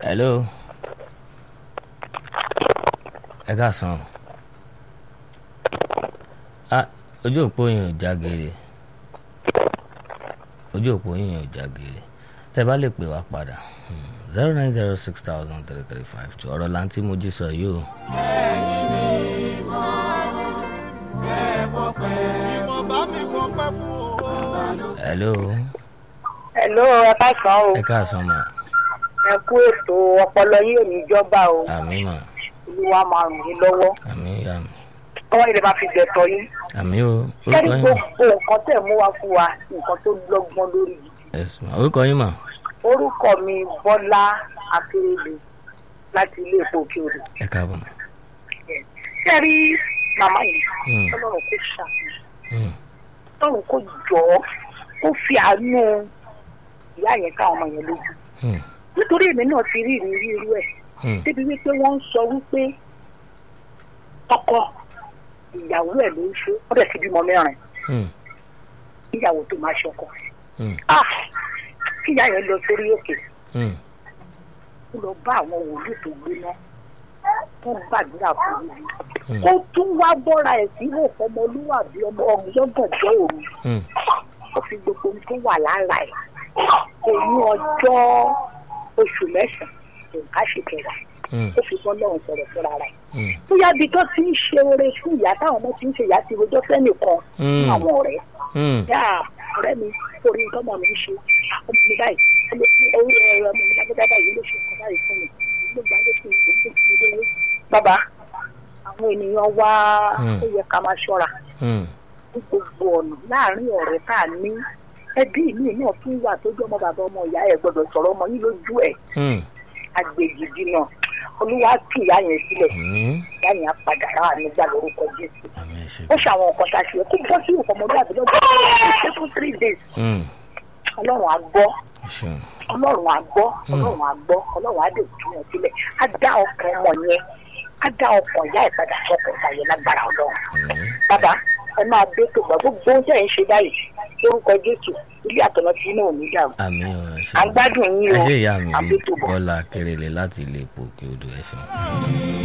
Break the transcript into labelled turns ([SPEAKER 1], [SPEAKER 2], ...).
[SPEAKER 1] hello ẹ káàsán ah ojú òpó yẹn ò já geere ojú òpó yẹn ò já geere tẹ bá lè pè wá padà zero nine zero six thousand three three five two ọ̀rọ̀ láǹtí mo jí sọ yìí o. hello
[SPEAKER 2] Hello, ẹ káàsán o.
[SPEAKER 1] ẹ káàsán mà
[SPEAKER 2] Ẹ kú ètò ọpọlọ yìí ò ní jọba o.
[SPEAKER 1] àmì mà
[SPEAKER 2] Olúwa máa ràn yín lọ́wọ́.
[SPEAKER 1] àmì yà mí
[SPEAKER 2] Ọwọ́ ilẹ̀ máa fi gbẹ̀tọ̀ yín.
[SPEAKER 1] àmì o
[SPEAKER 2] Kẹ́rì
[SPEAKER 1] orúkọ yín mà
[SPEAKER 2] gbogbo nǹkan tẹ̀ mú wá fún wa nǹkan tó lọ́gbọ́n lórí gidi.
[SPEAKER 1] yes mà orúkọ yín mà
[SPEAKER 2] Orúkọ mi Bọ́lá Akérèlé láti ilé epo òkè odò.
[SPEAKER 1] ẹ káàbọ̀ mà.
[SPEAKER 2] Kẹ́rì màmá yìí
[SPEAKER 1] Hmm.
[SPEAKER 2] Ọlọ́run kò ṣàfihàn.
[SPEAKER 1] Hmm.
[SPEAKER 2] Ọlọ́run kò jọ ọ́ kó fi àánú ìyá yẹn káwọn ọmọ yẹn lójú.
[SPEAKER 1] Hmm.
[SPEAKER 2] Nítorí èmi náà ti rí ìrírí irú ẹ̀.
[SPEAKER 1] Hmm.
[SPEAKER 2] débi wípé wọ́n ń sọ wípé ọkọ ìyàwó ẹ̀ ló ń ṣe ó dẹ̀ ti bímọ mẹ́rin
[SPEAKER 1] Hmm.
[SPEAKER 2] ìyàwó tó máa ṣe ọkọ.
[SPEAKER 1] Hmm.
[SPEAKER 2] Ah! kí ìyá yẹn lọ sórí òkè
[SPEAKER 1] Hmm.
[SPEAKER 2] ó lọ bá àwọn wòlíì tó gbéná tó gbàdúrà fún mi.
[SPEAKER 1] Hmm.
[SPEAKER 2] ó tún wá bọ́ra ẹ̀ sílẹ̀ fọmọlúwàbí ọmọ ọgbọ́ngànjọ́ òru
[SPEAKER 1] Hmm.
[SPEAKER 2] ó fi gbogbo ohun tó wà lára ẹ̀ oyún ọjọ́ oṣù mẹ́sàn-án nǹkan ṣe kẹwàá
[SPEAKER 1] Hmm.
[SPEAKER 2] ó fi bọ́ lọ́run sọ̀rọ̀ fúnra rẹ̀.
[SPEAKER 1] Hmm.
[SPEAKER 2] bóyá bí tó ti ń ṣe oore fún ìyá táwọn ọmọ ti ń ṣe ìyá ti rojọ́ fẹ́nìkan
[SPEAKER 1] Hmm.
[SPEAKER 2] fún àwọn ọ̀rẹ́
[SPEAKER 1] Hmm.
[SPEAKER 2] yá ọ̀rẹ́ mi orí nǹkan ọmọ mi ń ṣe ọmọ mi báyìí ọmọ mi orí ẹ̀rọ ọmọ mi lágbádá báyìí ló ṣe nǹkan báyìí fún mi ló gbà dé fún mi ló gbé fún mi lówó. bàbá àwọn ènìyàn wá
[SPEAKER 1] Hmm.
[SPEAKER 2] ó yẹ ká máa ṣọ́ra
[SPEAKER 1] Hmm.
[SPEAKER 2] ní gbogbo ọ̀nà láàárín ọ̀rẹ́ tá a ní ẹbí mi náà tún wà tó jẹ́ ọmọ bàbá ọmọ ìyá ẹ̀ gbọ́dọ̀ sọ̀rọ̀ ọmọ yín lójú ẹ̀
[SPEAKER 1] Hmm.
[SPEAKER 2] agbèjì náà olúwa tù ìyá yẹn sílẹ̀
[SPEAKER 1] Hmm.
[SPEAKER 2] ìyá yẹn á padà rà nígbà lórúkọ jésù
[SPEAKER 1] àmì ẹ ṣe.
[SPEAKER 2] ó ṣàwọn nǹkan tá a ṣe kó bọ́ sí ìfọmọdé àbílẹ̀ bọ́ ṣe fún three days
[SPEAKER 1] Hmm.
[SPEAKER 2] ọlọ́run á gbọ́
[SPEAKER 1] ẹ ṣeun.
[SPEAKER 2] ọlọ́run á gbọ́ ọlọ́run á gbọ́ ọlọ́run á dé tún yẹn sílẹ̀ á dá ọkàn ọmọ yẹn á dá ọkàn ìyá ẹ̀ padà sọ́kàn ìgbà yẹn lágbára ọlọ́run
[SPEAKER 1] Hmm.
[SPEAKER 2] bàbá ẹ máa dé tó gbà gbogbo oúnjẹ yẹn ṣe báyìí lórúkọ jésù ilé àtọ̀nà tí inú ò ní dà
[SPEAKER 1] àmì ọ ẹ ṣe.
[SPEAKER 2] à ń gbádùn yín
[SPEAKER 1] ẹ
[SPEAKER 2] o
[SPEAKER 1] ṣe ìyá mi
[SPEAKER 2] àbí tó bọ̀.
[SPEAKER 1] bọ́lá kérélé láti ilé epo òkè odò ẹ ṣeun.